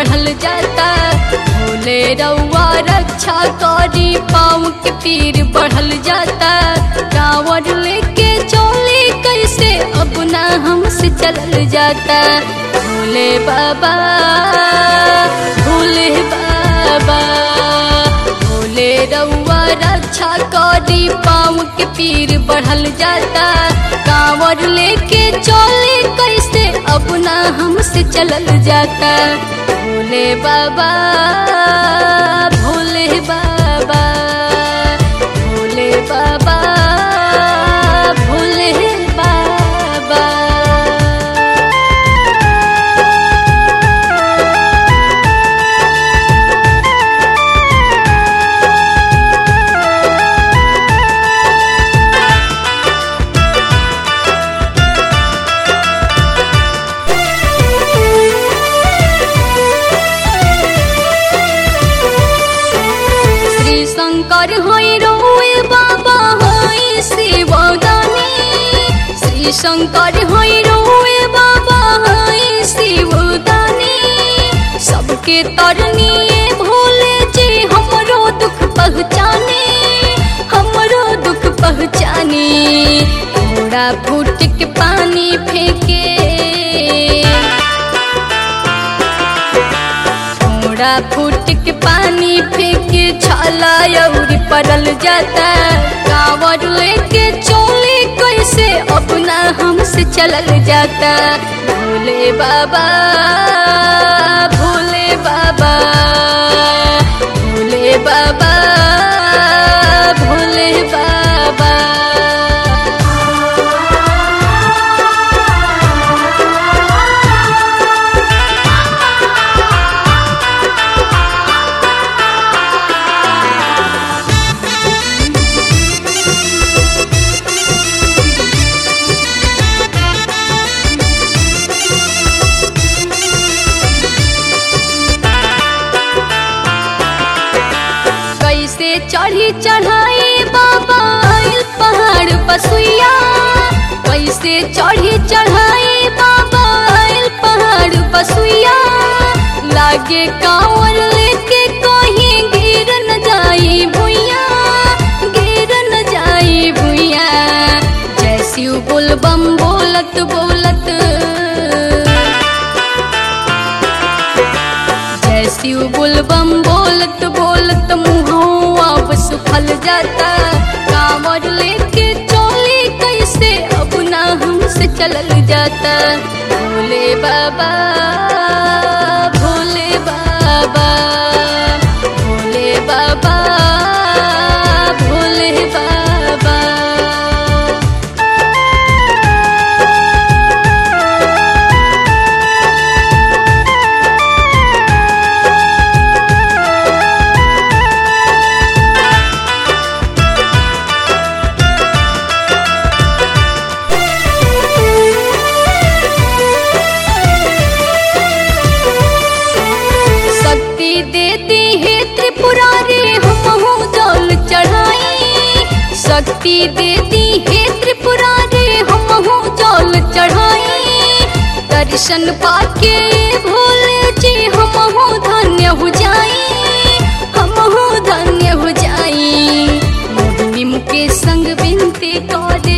बढ़ल जाता भोले रउआ रक्षा करी पाँव के पीर बढ़ल जाता कांवर लेके चोली कैसे अब ना हमसे चलल जाता भोले बाबा भोले बाबा भोले रउआ रक्षा करी पाँव के पीर बढ़ल जाता कांवर लेके चोली कैसे अब ना हमसे चलल जाता भोले बाबा भोले बाबा भोले बाबा भोले बाबा श्री शंकर होई रोए बाबा होई शिवदानी श्री शंकर होई रोए बाबा होई शिवदानी सबके तरनिए भोले जी हमरो दुख पहचाने हमरो दुख पहचाने थोड़ा फूट के पानी फेंके थोड़ा फूट के पानी फेंके छाला अउरी पड़ल जाता कांवर लेके चोली कैसे अपना हमसे चलल जाता भोले बाबा भोले बाबा भोले बाबा भोले बाबा कैसे चढ़ी चढ़ाई बाबा आइल पहाड़ पसुइया कैसे चढ़ी चढ़ाई बाबा आइल पहाड़ पसुइया लागे कांवर लेके कहीं गिर न जाई भुइया गिर न जाई भुइया जैसी बोल बम बोलत बोलत जैसी बुलबम बोलत बोलत मुहवा अब सुखल जाता कांवर लेके चोली कैसे अब ना हमसे चलल जाता भोले बाबा भोले बाबा भोले बाबा भोले बाबा शक्ति देती है त्रिपुरारी हम जल चढ़ाई शक्ति देती है त्रिपुरारी हम जल चढ़ाई दर्शन पाके भोले जी हम धन्य हो जाई हम धन्य हो जाई मोहिनी मुके संग बिनती करे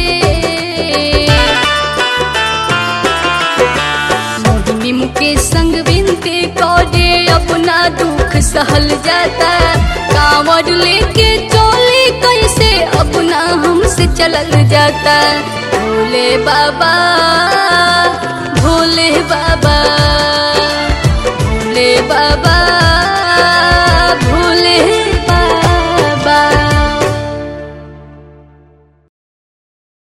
मोहिनी के संग बिनती करे अपना दुख सहल जाता कांवर लेके चोली कैसे अपना हमसे चलल जाता भोले बाबा भोले बाबा भोले बाबा